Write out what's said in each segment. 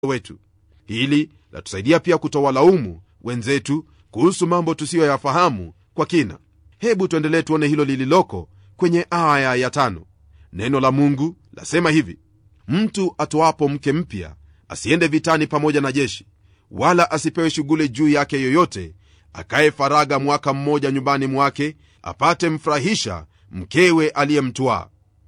wetu hili latusaidia pia kutowalaumu wenzetu kuhusu mambo tusiyoyafahamu kwa kina hebu tuendelee tuone hilo lililoko kwenye aya ya tano neno la mungu lasema hivi mtu atoapo mke mpya asiende vitani pamoja na jeshi wala asipewe shughuli juu yake yoyote akaye faraga mwaka mmoja nyumbani mwake apate mfurahisha mkewe aliyemtwaa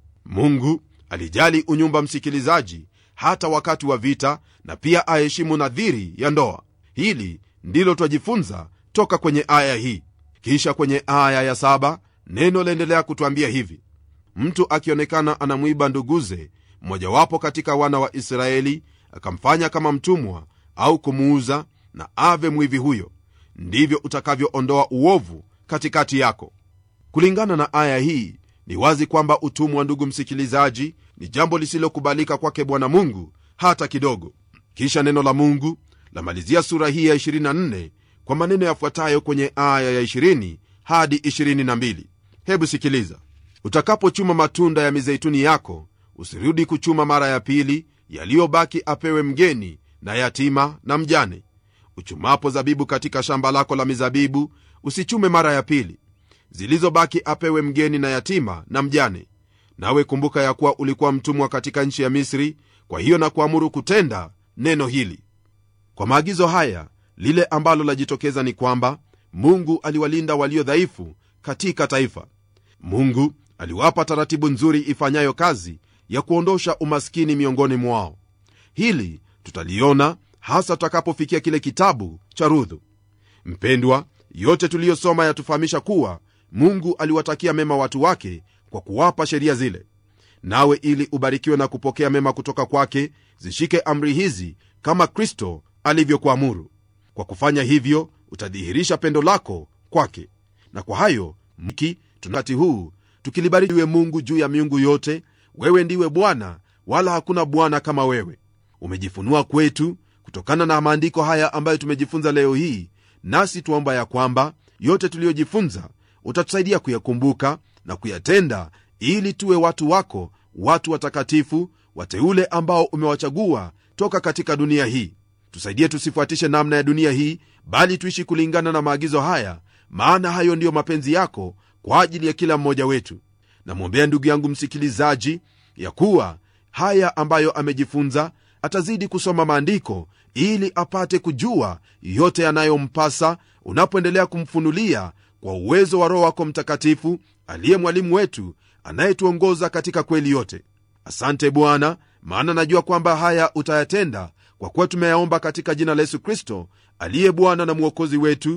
mungu alijali unyumba msikilizaji hata wakati wa vita na pia aheshimu nadhiri ya ndoa hili ndilo twajifunza toka kwenye aya hii kisha kwenye aya ya saba neno laendelea kutwambia hivi mtu akionekana anamwiba nduguze mmojawapo katika wana wa israeli akamfanya kama mtumwa au kumuuza na ave mwivi huyo ndivyo utakavyoondoa uovu katikati yako kulingana na aya hii ni wazi kwamba utumwa ndugu msikilizaji ni jambo lisilokubalika kwake bwana mungu hata kidogo kisha neno la mungu lamalizia sura hii ya 24 kwa maneno yafuatayo kwenye aya ya 20 hadi 22 hebu sikiliza utakapochuma matunda ya mizeituni yako usirudi kuchuma mara ya pili yaliyobaki apewe mgeni na yatima na mjane uchumapo zabibu katika shamba lako la mizabibu usichume mara ya pili zilizobaki apewe mgeni na yatima na mjane nawe kumbuka ya kuwa ulikuwa mtumwa katika nchi ya misri kwa hiyo na kuamuru kutenda neno hili kwa maagizo haya lile ambalo lajitokeza ni kwamba mungu aliwalinda walio dhaifu katika taifa mungu aliwapa taratibu nzuri ifanyayo kazi ya kuondosha umaskini miongoni mwao hili tutaliona hasa tutakapofikia kile kitabu cha rudhu mpendwa yote tuliyosoma yatufahamisha kuwa mungu aliwatakia mema watu wake kwa kuwapa sheria zile nawe ili ubarikiwe na kupokea mema kutoka kwake zishike amri hizi kama kristo alivyokuamuru kwa kufanya hivyo utadhihirisha pendo lako kwake na kwa hayo mki tunati huu tukilibarikiwe mungu juu ya miungu yote wewe ndiwe bwana wala hakuna bwana kama wewe umejifunua kwetu kutokana na maandiko haya ambayo tumejifunza leo hii nasi tuomba ya kwamba yote tuliyojifunza utatusaidia kuyakumbuka na kuyatenda ili tuwe watu wako watu watakatifu wateule ambao umewachagua toka katika dunia hii tusaidie tusifuatishe namna ya dunia hii bali tuishi kulingana na maagizo haya maana hayo ndiyo mapenzi yako kwa ajili ya kila mmoja wetu namwombea ndugu yangu msikilizaji ya kuwa haya ambayo amejifunza atazidi kusoma maandiko ili apate kujua yote yanayompasa unapoendelea kumfunulia kwa uwezo wa roho wako mtakatifu aliye mwalimu wetu anayetuongoza katika kweli yote asante bwana maana najua kwamba haya utayatenda kwa kuwa tumeyaomba katika jina la yesu kristo aliye bwana na mwokozi wetu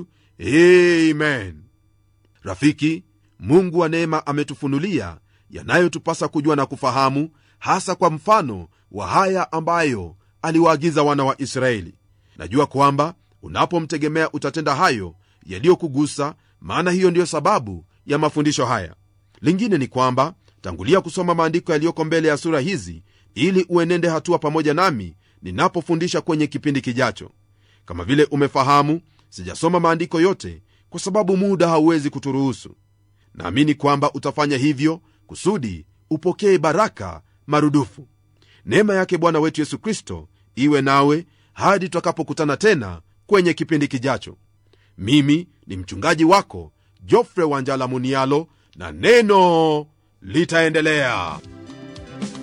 amen rafiki mungu wa neema ametufunulia yanayotupasa kujua na kufahamu hasa kwa mfano wa haya ambayo aliwaagiza wana wa israeli najua kwamba unapomtegemea utatenda hayo yaliyokugusa maana hiyo ndiyo sababu ya mafundisho haya lingine ni kwamba tangulia kusoma maandiko yaliyoko mbele ya sura hizi ili uenende hatua pamoja nami ninapofundisha kwenye kipindi kijacho kama vile umefahamu sijasoma maandiko yote kwa sababu muda hauwezi kuturuhusu naamini kwamba utafanya hivyo kusudi upokee baraka marudufu neema yake bwana wetu yesu kristo iwe nawe hadi tutakapokutana tena kwenye kipindi kijacho mimi ni mchungaji wako jofre wanjala munialo na neno litaendelea